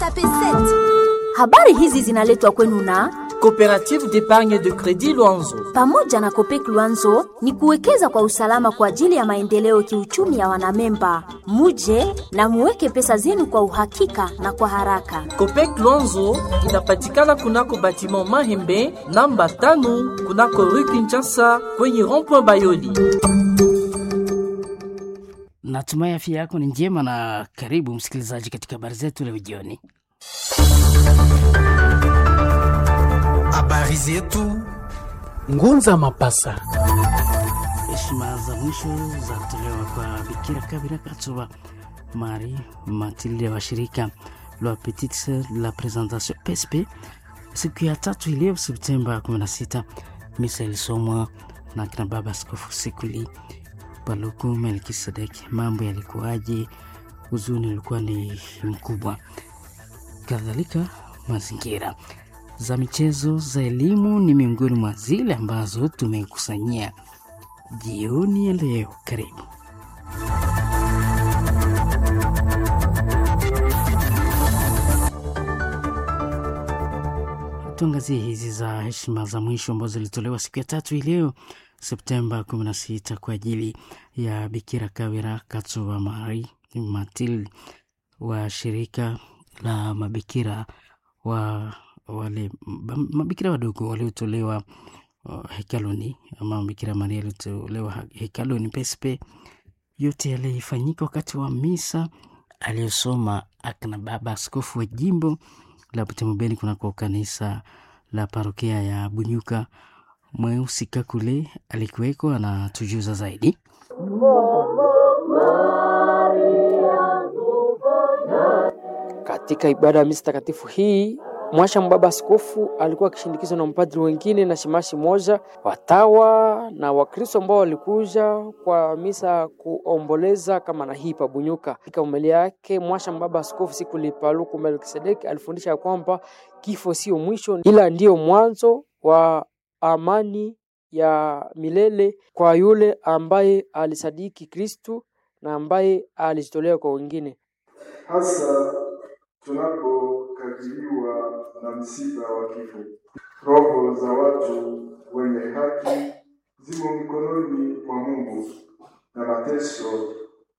Tape 7. Habari hizi zinaletwa kwenu na Coopérative d'épargne de crédit Luanzo. pamoja na Kopek Luanzo ni kuwekeza kwa usalama kwa ajili ya maendeleo kiuchumi ya wanamemba. Muje na muweke pesa zenu kwa uhakika na kwa haraka. Copec Luanzo inapatikana kunako batiment Mahembe namba tano kunako rue Kinshasa kwenye rond-point Bayoli. Natumai afya yako ni njema na karibu msikilizaji katika habari zetu leo jioni. Habari zetu Ngunza Mapasa. Heshima za mwisho za kutolewa kwa Bikira Kabira Katsuba Mari Matilde wa shirika la Petite Sœur de la Présentation PSP siku ya tatu ileo Septemba 16. Misa ilisomwa na kina baba Askofu Sikuli Paluku Melkisedek. Mambo yalikuwaje? Huzuni ulikuwa ni mkubwa, kadhalika mazingira za michezo za elimu ni miongoni mwa zile ambazo tumekusanyia jioni ya leo. Karibu. Tuangazie hizi za heshima za mwisho ambazo zilitolewa siku ya tatu hii leo Septemba 16 kwa ajili ya Bikira Kawira Katsuba Mari Matilde wa shirika la mabikira wa wale m- mabikira wadogo waliotolewa uh, hekaluni ama Bikira Maria aliotolewa ha- hekaluni pespe. Yote yalifanyika wakati wa misa aliyosoma akina baba askofu wa jimbo la Butemobeni kunako kanisa la parokia ya Bunyuka. Mweusi Kakule alikuweko, anatujuza zaidi. Katika ibada ya misa takatifu hii mwasha mbaba askofu alikuwa akishindikizwa na mpadri wengine na shimashi moja, watawa na Wakristo ambao walikuja kwa misa kuomboleza kama na hii pabunyuka. Katika umeli yake mwasha mbaba askofu siku lipaluku Melkisedeki alifundisha ya kwamba kifo sio mwisho, ila ndiyo mwanzo wa amani ya milele kwa yule ambaye alisadiki Kristu na ambaye alijitolea kwa wengine. hasa tunapokabiliwa na msiba wa kifo. Roho za watu wenye haki zimo mikononi mwa Mungu na mateso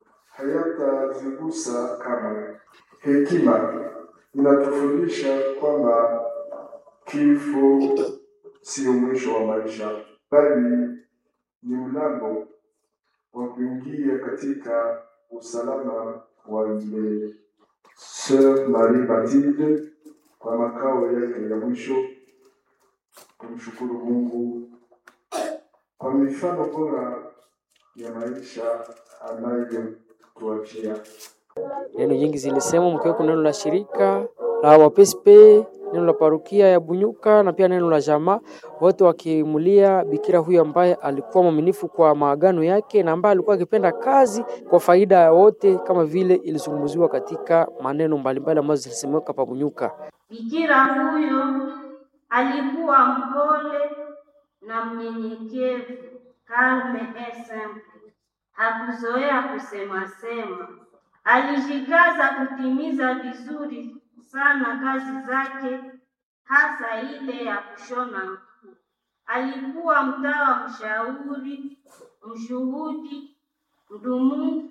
hayatazigusa kamwe. Hekima inatufundisha kwamba kifo sio mwisho wa maisha, bali ni mlango wa kuingia katika usalama wa milele. Sœur Marie Mathilde kwa makao yake ya mwisho, kumshukuru Mungu kwa mifano bora ya maisha anayotuachia. Neno nyingi zilisemwa mkiweko neno la shirika la wapespe, neno la parukia ya Bunyuka na pia neno la jamaa, wote wakimulia bikira huyu ambaye alikuwa mwaminifu kwa maagano yake na ambaye alikuwa akipenda kazi kwa faida ya wote, kama vile ilizungumziwa katika maneno mbalimbali ambazo zilisemeka pa Bunyuka. Bikira huyo alikuwa mpole na mnyenyekevu, calme et simple. Hakuzoea kusema sema, alijikaza kutimiza vizuri sana kazi zake, hasa ile ya kushona nguo. Alikuwa mtawa mshauri, mshuhudi, mdumu,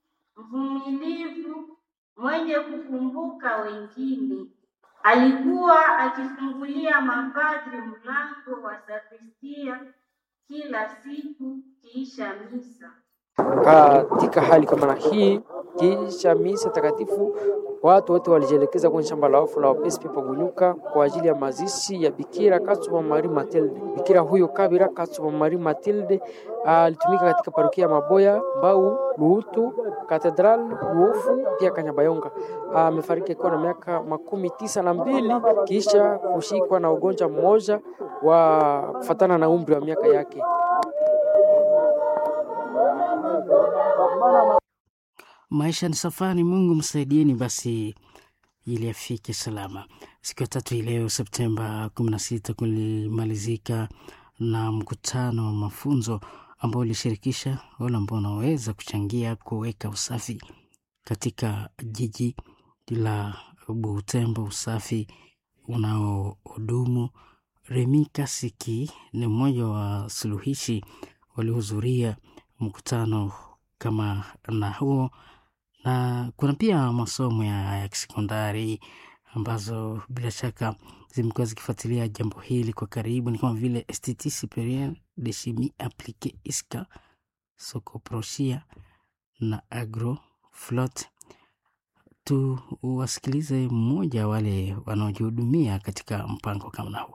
mvumilivu, mwenye kukumbuka wengine. Alikuwa akifungulia mapadri mlango wa sakristia kila siku kiisha misa. Katika hali kama na hii, kisha misa takatifu, watu wote walijielekeza kwenye shamba la wafu la wapespe Pabunyuka kwa ajili ya mazishi ya Bikira Katsuba Marie Matilde. Bikira huyo Kabira Katsuba Marie Matilde alitumika katika parokia ya Maboya, Mbau, Luhutu, Katedral, Luofu pia Kanyabayonga. Amefariki akiwa na miaka makumi tisa na mbili kisha kushikwa na ugonjwa mmoja wa kufatana na umri wa miaka yake. Maisha ni safari, Mungu msaidieni basi ili afike salama. Siku ya tatu hii leo Septemba 16 kulimalizika na mkutano wa mafunzo ambao ulishirikisha wale ambao wanaweza kuchangia kuweka usafi katika jiji la Butembo, usafi unaohudumu. Remi Kasiki ni mmoja wa suluhishi waliohudhuria mkutano kama na huo, na kuna pia masomo ya, ya kisekondari ambazo bila shaka zimekuwa zikifuatilia jambo hili kwa karibu, ni kama vile Institut Superieur de Chimie Appliquée ISCA, Sokoproshia na Agroflot. Tu wasikilize mmoja wale wanaojihudumia katika mpango kama huo.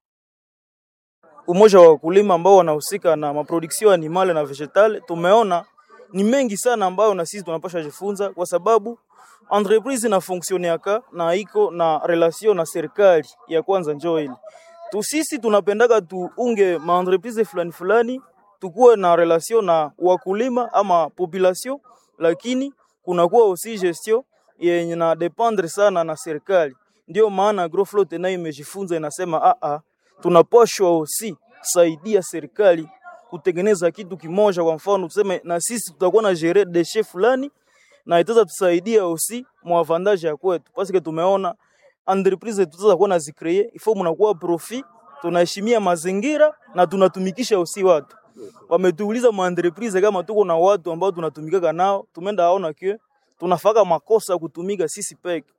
Umoja wa wakulima ambao wanahusika na maproduksio animale na vegetale, tumeona ni mengi sana ambayo na sisi tunapasha jifunza, kwa sababu entreprise na fonctionneaka na iko na relation na serikali ya kwanza. Njoo hili tu sisi tunapendaga tuunge ma entreprise fulani fulani, tukuwe na relation na wakulima ama population, lakini kunakuwa aussi gestion yenye na dependre sana na serikali. Ndio maana Agroflot nayo imejifunza inasema, a a tunapashwa aussi saidia serikali kutengeneza kitu kimoja. Kwa mfano tuseme, na sisi tutakuwa na gérer déchet fulani na itaweza tusaidia aussi mwavantage ya kwetu, parce que tumeona entreprise tutaweza kuwa na zicree ifo, mnakuwa profit, tunaheshimia mazingira na tunatumikisha aussi watu. Wametuuliza ma entreprise kama tuko na watu ambao tunatumikaka nao, tumeenda aona kio tunafaka makosa kutumika sisi peke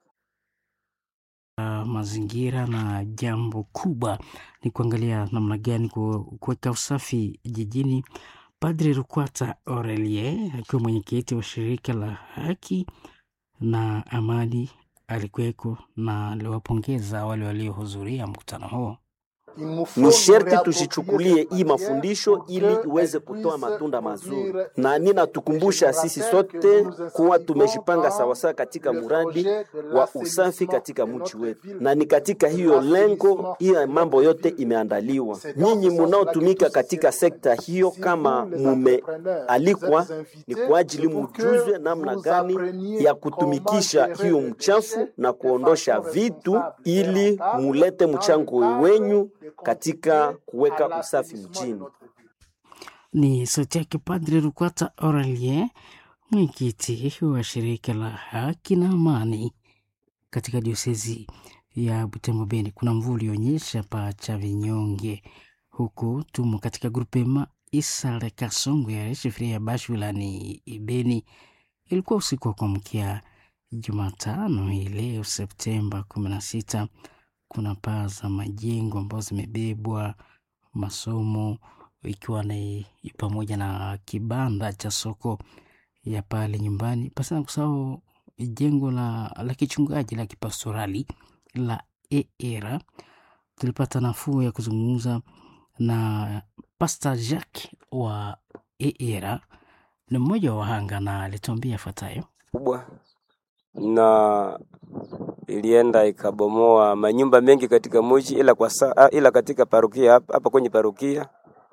Uh, mazingira na jambo kubwa ni kuangalia namna gani kuweka usafi jijini. Padri Rukwata Aurelie akiwa mwenyekiti wa shirika la haki na amani alikuweko na aliwapongeza wale waliohudhuria mkutano huo. Ni sherti tusichukulie hii mafundisho ili iweze kutoa matunda mazuri, na ninatukumbusha sisi sote kuwa tumejipanga sawasawa katika mradi wa usafi katika mji wetu, na ni katika hiyo lengo hiyo mambo yote imeandaliwa. Nyinyi munaotumika katika sekta hiyo, kama mumealikwa, ni kwa ajili mujuzwe namna gani ya kutumikisha hiyo mchafu na kuondosha vitu, ili mulete mchango wenyu katika kuweka usafi mjini. Ni sauti yake Padre Rukwata Aurelien, mwenyekiti wa shirika la haki na amani katika diosezi ya Butembo Beni. Kuna mvua ulionyesha pa cha vinyonge huku tumo katika grupema Isale Kasongo ya shifiria ya Bashu wilani Beni. Ilikuwa usiku wa kuamkia Jumatano hii leo Septemba kumi na sita kuna paa za majengo ambazo zimebebwa, masomo ikiwa ni pamoja na kibanda cha soko ya pale nyumbani, pasi na kusahau jengo la, la kichungaji la kipastorali la EERA. Tulipata nafuu ya kuzungumza na Pastor Jacques wa EERA, ni mmoja wa wahanga na alituambia yafuatayo kubwa na ilienda ikabomoa manyumba mengi katika mji, ila kwa saa, ila katika parokia hapa, hapa kwenye parokia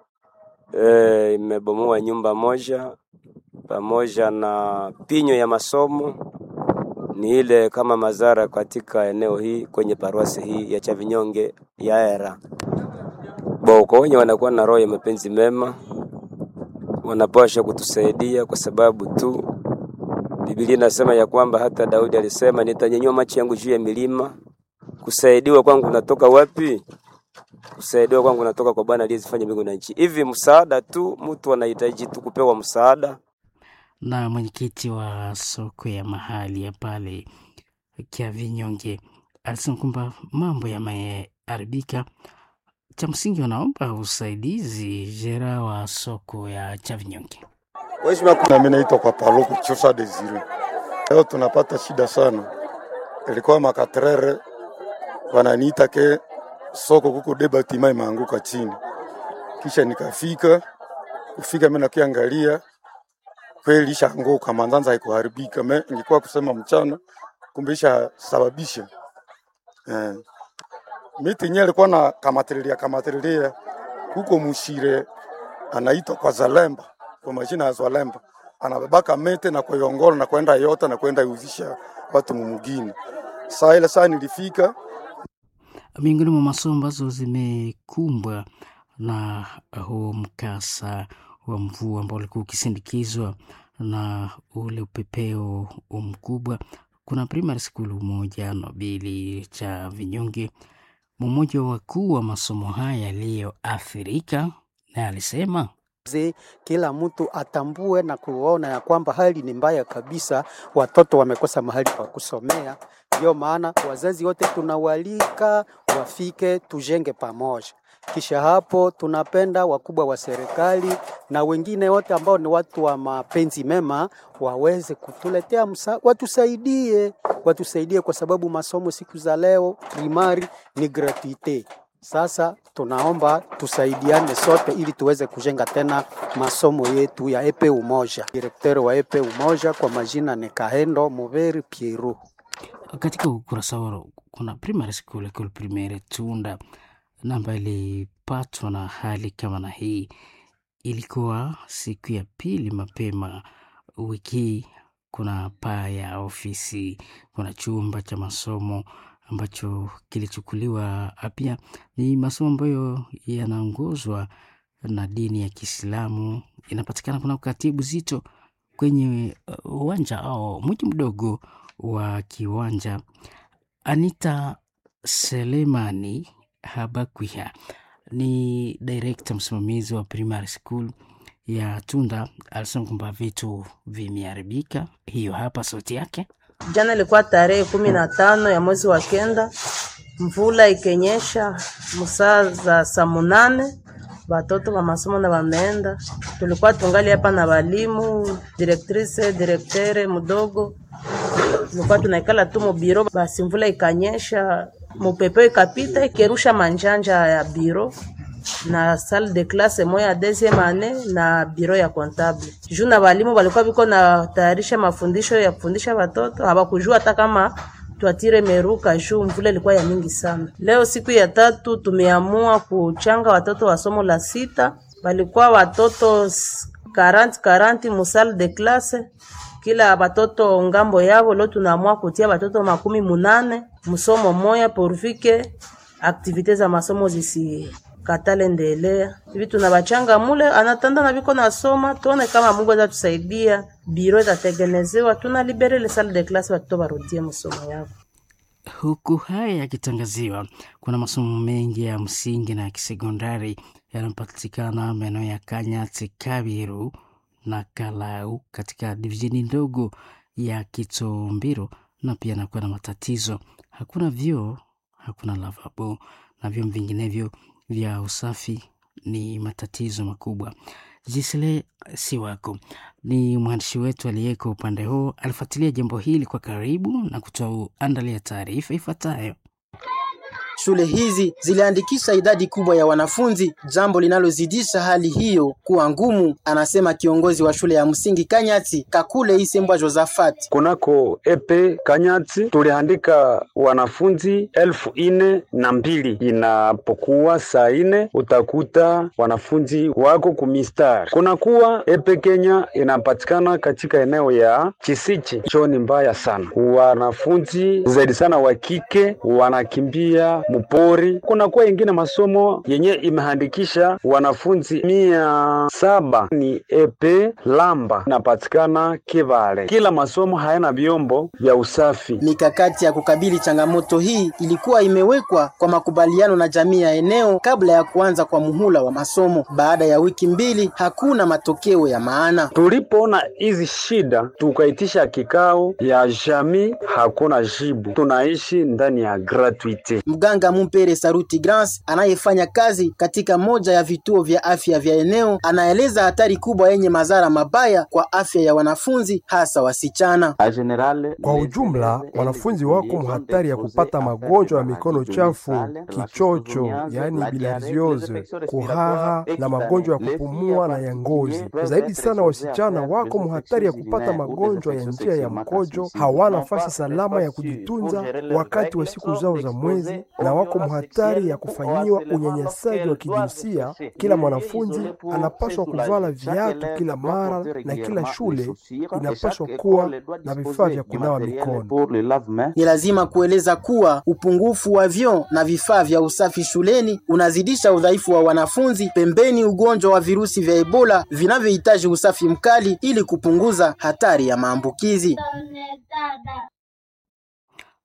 e, imebomoa nyumba moja pamoja na pinyo ya masomo. Ni ile kama madhara katika eneo hii kwenye paruasi hii ya Chavinyonge ya Era boko wenye wanakuwa na roho ya mapenzi mema wanapasha kutusaidia kwa sababu tu Biblia inasema ya kwamba hata Daudi alisema nitanyanyua macho yangu juu ya milima. Kusaidiwa kwangu natoka wapi? Kusaidiwa kwangu natoka kwa Bwana aliyezifanya mbingu na nchi. Hivi msaada tu, mtu anahitaji tu kupewa msaada. Na mwenyekiti wa soko ya mahali ya pale Kiavinyonge alisema kwamba mambo yameharibika, cha msingi wanaomba usaidizi jera wa soko ya Chavinyonge. Nami naitwa kwa Paluku Chosa Desire. Leo tunapata shida sana, ilikuwa makatrere wananiita ke soko kuko debatima imeanguka chini, kisha nikafika kufika, mimi nakiangalia kweli ishaanguka, manzanza haikuharibika. Me ingekuwa kusema mchana, kumbe ishasababisha eh. Miti yenyewe ilikuwa na kamatililia kamatililia, kuko mushire anaitwa kwa Zalemba kwa majina ya Zwalemba anabebaka mete na kuiongola na kwenda yota na kwenda iuzisha watu mumugini. Saa ile saa nilifika, miongoni mwa masomo ambazo zimekumbwa na huo mkasa wa mvua ambao ulikuwa ukisindikizwa na ule upepeo mkubwa, kuna primary school moja Nobili cha Vinyonge, mmoja wa wakuu wa masomo haya yaliyoathirika, naye alisema Zi, kila mtu atambue na kuona ya kwamba hali ni mbaya kabisa, watoto wamekosa mahali pa kusomea. Ndio maana wazazi wote tunawalika wafike, tujenge pamoja. Kisha hapo tunapenda wakubwa wa serikali na wengine wote ambao ni watu wa mapenzi mema waweze kutuletea msa, watusaidie, watusaidie kwa sababu masomo siku za leo primari ni gratuite. Sasa tunaomba tusaidiane sote ili tuweze kujenga tena masomo yetu ya epe umoja. Direkteri wa epe umoja kwa majina ni Kahendo Muveri Pieru. katika ukurasa wao kuna primary school école primaire Tunda na ambayo ilipatwa na hali kama na hii. Ilikuwa siku ya pili mapema wiki hii. Kuna paa ya ofisi, kuna chumba cha masomo ambacho kilichukuliwa. Pia ni masomo ambayo yanaongozwa na dini ya Kiislamu, inapatikana kuna katibu zito kwenye uh, uwanja au mji mdogo wa kiwanja. Anita Selemani Habakwiha ni direkta msimamizi wa primary school ya Tunda, alisema kwamba vitu vimeharibika. Hiyo hapa sauti yake. Jana ilikuwa tarehe kumi na tano ya mwezi wa kenda, mvula ikenyesha musaa za saa munane batoto ba masomo na bameenda. Tulikuwa tungali hapa na balimu, directrice, directere mudogo, tulikuwa tunaikala tu mubiro, basi mvula ikanyesha, mupepe ikapita ikerusha manjanja ya biro na salle de classe moya ya deuxième année na biro ya comptable. Juu na balimu balikuwa biko na tayarisha mafundisho ya kufundisha watoto, hawakujua hata kama twatire meruka juu mvula ilikuwa ya mingi sana. Leo siku ya tatu tumeamua kuchanga watoto wa somo la sita, balikuwa watoto 40 40 mu salle de classe kila batoto ngambo yabo. Leo tunaamua kutia batoto makumi munane msomo moya porvike aktivite za masomo zisi katale ndelea hivi tunabachanga mule anatanda na biko nasoma, tuone kama Mungu aweza tusaidia, biro itatengenezewa, tuna libere le salle de classe, watoto barudie masomo yao. Huku haya yakitangaziwa, kuna masomo mengi ya msingi na ya kisekondari yanapatikana maeneo ya Kanyati, Kabiru na Kalau katika divisheni ndogo ya Kitombiro, na pia nakuwa na matatizo, hakuna vyoo, hakuna lavabo na vyoo vinginevyo vya usafi ni matatizo makubwa. Jisle Siwako ni mwandishi wetu aliyeko upande huo, alifuatilia jambo hili kwa karibu na kutuandalia taarifa ifuatayo. Shule hizi ziliandikisha idadi kubwa ya wanafunzi, jambo linalozidisha hali hiyo kuwa ngumu, anasema kiongozi wa shule ya msingi Kanyati Kakule Isembwa Josafat. Kunako epe Kanyati tuliandika wanafunzi elfu ine na mbili. Inapokuwa saa ine utakuta wanafunzi wako kumistari. Kunakuwa epe Kenya inapatikana katika eneo ya Chisichi, choni mbaya sana. Wanafunzi zaidi sana wa kike wanakimbia mupori. Kunakuwa ingine masomo yenye imehandikisha wanafunzi mia saba ni epe Lamba inapatikana Kivale. Kila masomo hayana vyombo vya usafi. Mikakati ya kukabili changamoto hii ilikuwa imewekwa kwa makubaliano na jamii ya eneo kabla ya kuanza kwa muhula wa masomo. Baada ya wiki mbili, hakuna matokeo ya maana. Tulipoona hizi shida, tukaitisha kikao ya jamii, hakuna jibu. Tunaishi ndani ya gratuite. Mganga Mumpere Saruti Grans anayefanya kazi katika moja ya vituo vya afya vya eneo anaeleza hatari kubwa yenye madhara mabaya kwa afya ya wanafunzi hasa wasichana. Kwa ujumla, wanafunzi wako mhatari ya kupata magonjwa ya mikono chafu, kichocho, yaani bilharziose, kuhara na magonjwa ya kupumua na ya ngozi. Zaidi sana, wasichana wako mhatari ya kupata magonjwa ya njia ya mkojo, hawana nafasi salama ya kujitunza wakati wa siku zao za mwezi na wako mhatari ya kufanyiwa unyanyasaji wa kijinsia. Kila mwanafunzi anapaswa kuvala viatu kila mara, na kila shule inapaswa kuwa na vifaa vya kunawa mikono. Ni lazima kueleza kuwa upungufu wa vyoo na vifaa vya usafi shuleni unazidisha udhaifu wa wanafunzi, pembeni ugonjwa wa virusi vya Ebola vinavyohitaji usafi mkali ili kupunguza hatari ya maambukizi.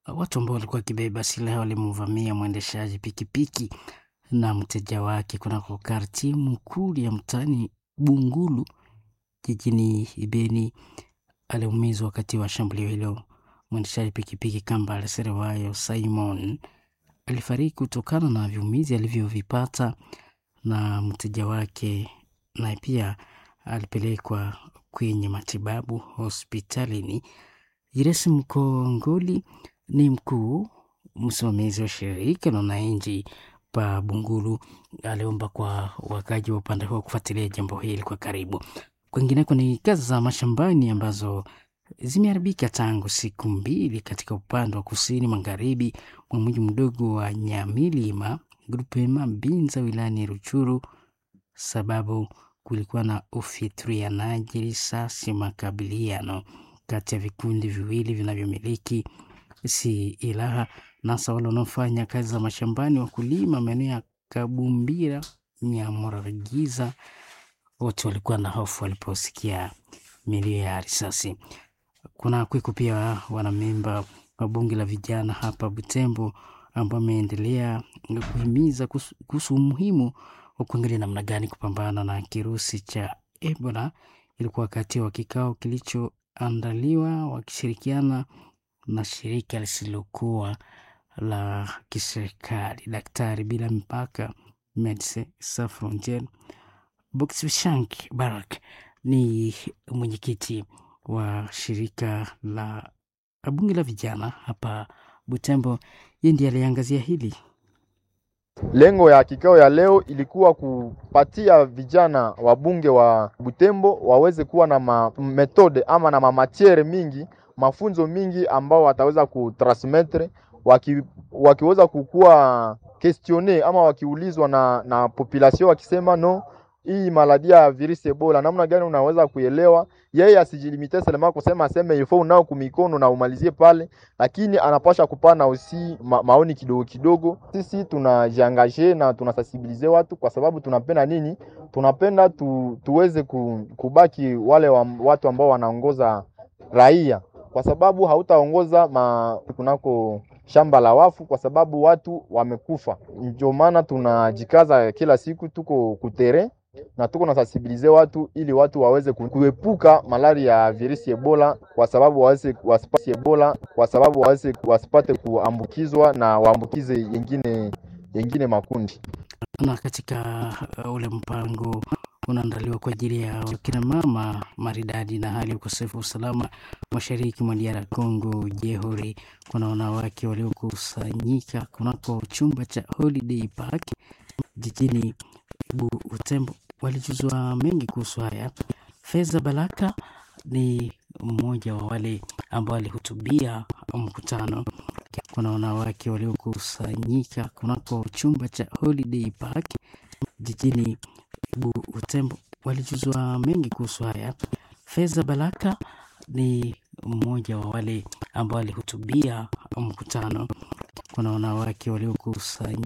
watu ambao walikuwa wakibeba silaha walimvamia mwendeshaji pikipiki na mteja wake kunako karti mkuu ya mtaani Bungulu jijini Beni. Aliumizwa wakati wa shambulio hilo. Mwendeshaji pikipiki Kambale Serewayo Simon alifariki kutokana na viumizi alivyovipata, na mteja wake naye pia alipelekwa kwenye matibabu hospitalini. Jiresi Mkongoli ni mkuu msimamizi wa shirika la wananchi pa Bungulu, aliomba kwa wakaji wa upande huo kufuatilia jambo hili kwa karibu. Kwingineko ni kazi za mashambani ambazo zimeharibika tangu siku mbili katika upande wa kusini magharibi mwa mji mdogo wa Nyamilima grupema Binza wilayani Ruchuru, sababu kulikuwa na ufiturianaji risasi, makabiliano kati ya vikundi viwili vinavyomiliki silaha, nasa wale wanaofanya kazi za mashambani, wakulima maeneo ya Kabumbira, Nyamuragiza, wote walikuwa na hofu waliposikia milio ya risasi. Kuna kwiku pia wanamemba wa bunge la vijana hapa Butembo ambao wameendelea kuhimiza kuhusu umuhimu wa kuangalia namna gani kupambana na kirusi cha Ebola. Ilikuwa wakati wa kikao kilichoandaliwa wakishirikiana na shirika lisilokuwa la kiserikali Daktari Bila Mipaka, Medecins Sans Frontieres. Bokshank Barak ni mwenyekiti wa shirika la bunge la vijana hapa Butembo. Yeye ndiye aliangazia hili. Lengo ya kikao ya leo ilikuwa kupatia vijana wabunge wa Butembo waweze kuwa na ma metode ama na mamatiere mingi mafunzo mingi ambao wataweza kutransmettre waki, wakiweza kukuwa questione ama wakiulizwa na, na population wakisema no hii maladi ya virusi Ebola namna gani unaweza kuelewa. Yeye asijilimite selema kusema aseme ifo unao kumikono na umalizie pale, lakini anapasha kupana usi ma, maoni kidogo kidogo. Sisi tunajiangaje na tunasensibilize watu kwa sababu tunapenda nini? Tunapenda tu, tuweze kubaki wale wa, watu ambao wanaongoza raia, kwa sababu hautaongoza ma kunako shamba la wafu kwa sababu watu wamekufa. Ndio maana tunajikaza kila siku, tuko kutere na tuko na sensibilize watu ili watu waweze kuepuka malaria ya virusi Ebola, kwa sababu waweze wasipate Ebola, kwa sababu waweze wasipate kuambukizwa na waambukize yengine yengine makundi. Na katika uh, ule mpango unaandaliwa kwa ajili ya kina mama maridadi na hali ya ukosefu wa usalama mashariki mwa DR Congo Jehuri, kuna wanawake waliokusanyika kunako chumba cha Holiday Park jijini Butembo walijuzwa mengi kuhusu haya. Feza Balaka ni mmoja wa wale ambao walihutubia mkutano. Kuna wanawake waliokusanyika kunako chumba cha Holiday Park jijini Butembo walijuzwa mengi kuhusu haya. Feza Balaka ni mmoja wa wale ambao walihutubia mkutano. Kuna wanawake waliokusanyika